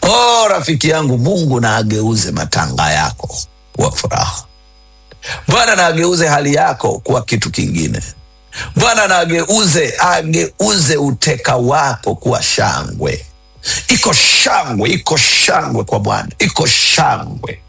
Oh, rafiki yangu, Mungu na ageuze matanga yako kuwa furaha. Bwana na ageuze hali yako kuwa kitu kingine. Bwana na ageuze ageuze uteka wako kuwa shangwe. Iko shangwe, iko shangwe kwa Bwana, iko shangwe,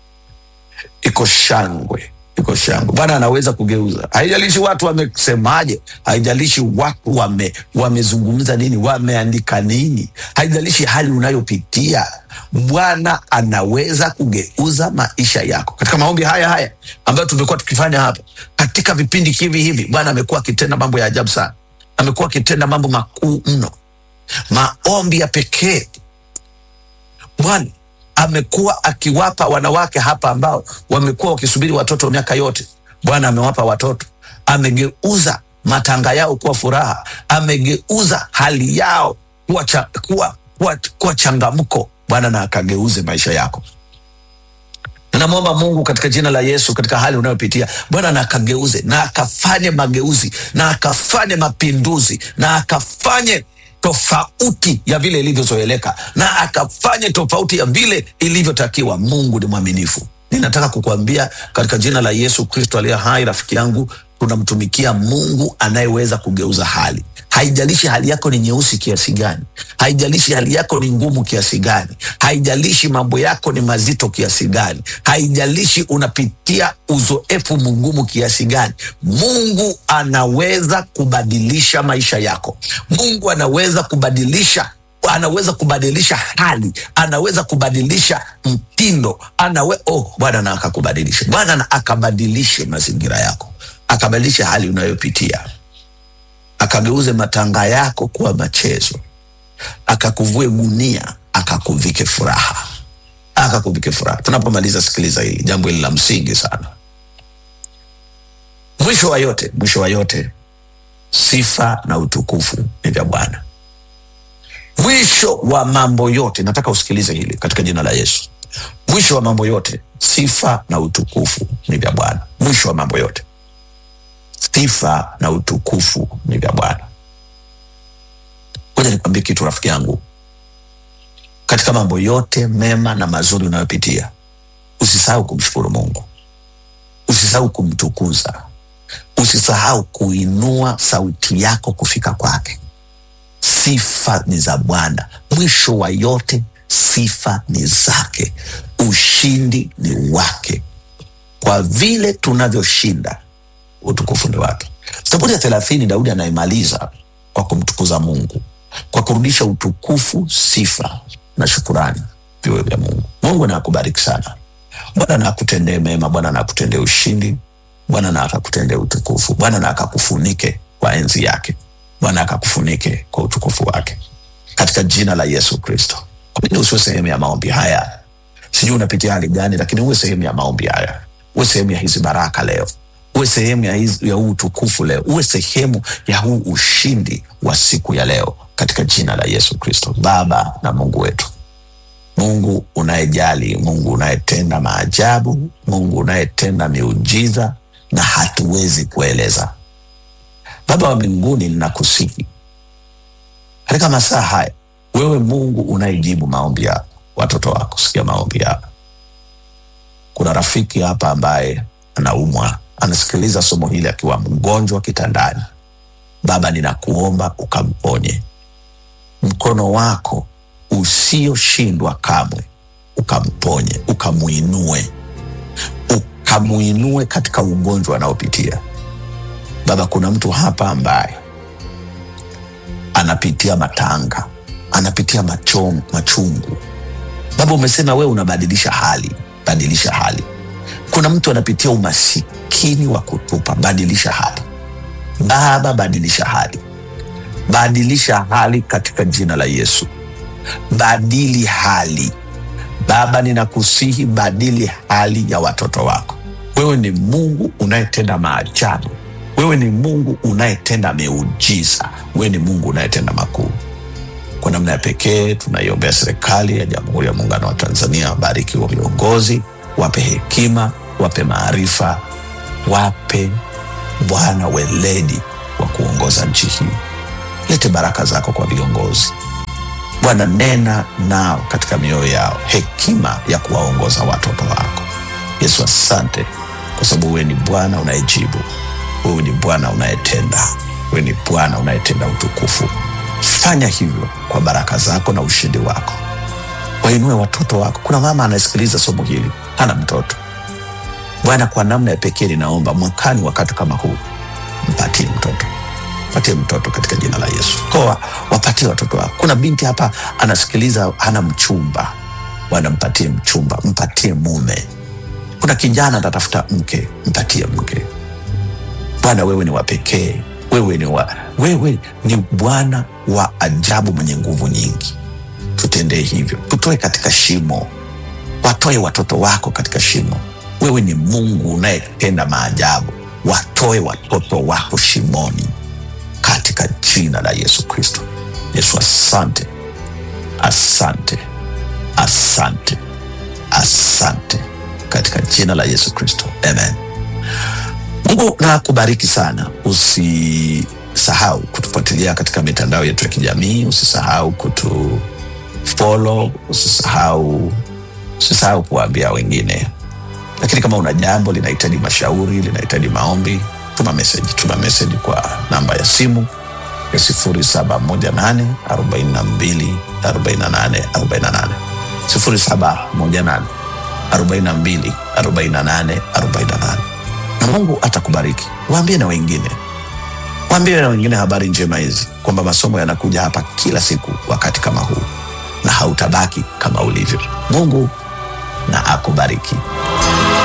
iko shangwe, iko shangwe. Bwana anaweza kugeuza, haijalishi watu wamesemaje, haijalishi watu wame wamezungumza nini, wameandika nini, haijalishi hali unayopitia. Bwana anaweza kugeuza maisha yako. Katika maombi haya haya ambayo tumekuwa tukifanya hapa katika vipindi hivi hivi, Bwana amekuwa akitenda mambo ya ajabu sana, amekuwa akitenda mambo makuu mno maombi ya pekee. Bwana amekuwa akiwapa wanawake hapa ambao wamekuwa wakisubiri watoto miaka yote. Bwana amewapa watoto, amegeuza matanga yao kuwa furaha, amegeuza hali yao kuwa, cha, kuwa, kuwa, kuwa changamko. Bwana na akageuze maisha yako. Namwomba Mungu katika jina la Yesu, katika hali unayopitia Bwana na akageuze na akafanye mageuzi na akafanye mapinduzi na akafanye tofauti ya vile ilivyozoeleka na akafanye tofauti ya vile ilivyotakiwa. Mungu ni mwaminifu. Ninataka kukuambia katika jina la Yesu Kristo aliye hai, rafiki yangu, tunamtumikia Mungu anayeweza kugeuza hali. Haijalishi hali yako ni nyeusi kiasi gani, haijalishi hali yako ni ngumu kiasi gani, haijalishi mambo yako ni mazito kiasi gani, haijalishi unapitia uzoefu mgumu kiasi gani, Mungu anaweza kubadilisha maisha yako. Mungu anaweza kubadilisha anaweza kubadilisha hali, anaweza kubadilisha mtindo, anawe oh, Bwana na akakubadilisha, Bwana na akabadilishe mazingira yako, akabadilishe hali unayopitia akageuze matanga yako kuwa machezo, akakuvue gunia, akakuvike furaha, akakuvike furaha. Tunapomaliza, sikiliza hili jambo hili la msingi sana. Mwisho wa yote, mwisho wa yote, sifa na utukufu ni vya Bwana. Mwisho wa mambo yote, nataka usikilize hili katika jina la Yesu. Mwisho wa mambo yote, sifa na utukufu ni vya Bwana. Mwisho wa mambo yote sifa na utukufu ni vya Bwana. Ngoja nikwambie kitu rafiki yangu, katika mambo yote mema na mazuri unayopitia, usisahau kumshukuru Mungu, usisahau kumtukuza, usisahau kuinua sauti yako kufika kwake. Sifa ni za Bwana. Mwisho wa yote, sifa ni zake, ushindi ni wake. Kwa vile tunavyoshinda utukufu ni wake. Zaburi ya thelathini, Daudi anaimaliza kwa kumtukuza Mungu, kwa kurudisha utukufu, sifa na shukurani viwe vya Mungu. Mungu na akubariki sana. Bwana na akutendee mema. Bwana na akutendee ushindi. Bwana na akakutendee utukufu. Bwana na akakufunike kwa enzi yake. Bwana akakufunike kwa utukufu wake, katika jina la Yesu Kristo. Kwa nini usiwe sehemu ya maombi haya? Sijui unapitia hali gani, lakini uwe sehemu ya maombi haya, uwe sehemu ya hizi baraka leo uwe sehemu ya, hizi- ya huu utukufu leo, uwe sehemu ya huu ushindi wa siku ya leo katika jina la Yesu Kristo. Baba na Mungu wetu, Mungu unayejali, Mungu unayetenda maajabu, Mungu unayetenda miujiza na hatuwezi kueleza. Baba wa mbinguni, ninakusihi katika masaa haya, wewe Mungu unayejibu maombi ya watoto wako, sikia maombi yao. Kuna rafiki hapa ambaye anaumwa, anasikiliza somo hili akiwa mgonjwa kitandani. Baba, ninakuomba ukamponye, mkono wako usioshindwa kamwe ukamponye, ukamuinue, ukamuinue katika ugonjwa anaopitia. Baba, kuna mtu hapa ambaye anapitia matanga, anapitia machom, machungu. Baba, umesema wewe unabadilisha hali, badilisha hali. Kuna mtu anapitia umasikini wa kutupa, badilisha hali. Baba, badilisha hali, badilisha hali katika jina la Yesu. Badili hali Baba, ninakusihi badili hali ya watoto wako. Wewe ni Mungu unayetenda maajabu, wewe ni Mungu unayetenda miujiza, wewe ni Mungu unayetenda makuu. Kwa namna ya pekee tunaiombea serikali ya Jamhuri ya Muungano wa Tanzania, wabariki wa viongozi, wape hekima, wape maarifa, wape Bwana weledi wa kuongoza nchi hii. Lete baraka zako kwa viongozi Bwana, nena nao katika mioyo yao, hekima ya kuwaongoza watoto wako. Yesu, asante kwa sababu wewe ni Bwana unayejibu, wewe ni Bwana unayetenda, wewe ni Bwana unayetenda utukufu. Fanya hivyo kwa baraka zako na ushindi wako, wainue watoto wako. Kuna mama anasikiliza somo hili, hana mtoto. Bwana, kwa namna ya pekee ninaomba mwakani, wakati kama huu, mpatie mtoto patie mtoto katika jina la Yesu. Koa wapatie watoto wako. Kuna binti hapa anasikiliza, hana mchumba. Bwana, mpatie mchumba, mpatie mume. Kuna kijana anatafuta mke, mpatie mke. Bwana, wewe ni wa pekee, wewe ni wa, wewe ni Bwana wa ajabu, mwenye nguvu nyingi. Tutendee hivyo, tutoe katika shimo, watoe watoto wako katika shimo. Wewe ni Mungu unayetenda maajabu, watoe watoto wako shimoni katika jina la Yesu Kristo. Yesu, asante, asante, asante, asante katika jina la Yesu Kristo, amen. Mungu na kubariki sana. Usisahau kutufuatilia katika mitandao yetu ya kijamii, usisahau kutu follow, usisahau usisahau kuwaambia wengine. Lakini kama una jambo linahitaji mashauri, linahitaji maombi, tuma message, tuma message kwa namba ya simu ya 0718 42 48 48 0718 42 48 48 na Mungu atakubariki. Waambie na wengine, waambie na wengine habari njema hizi kwamba masomo yanakuja hapa kila siku wakati kama huu, na hautabaki kama ulivyo. Mungu na akubariki.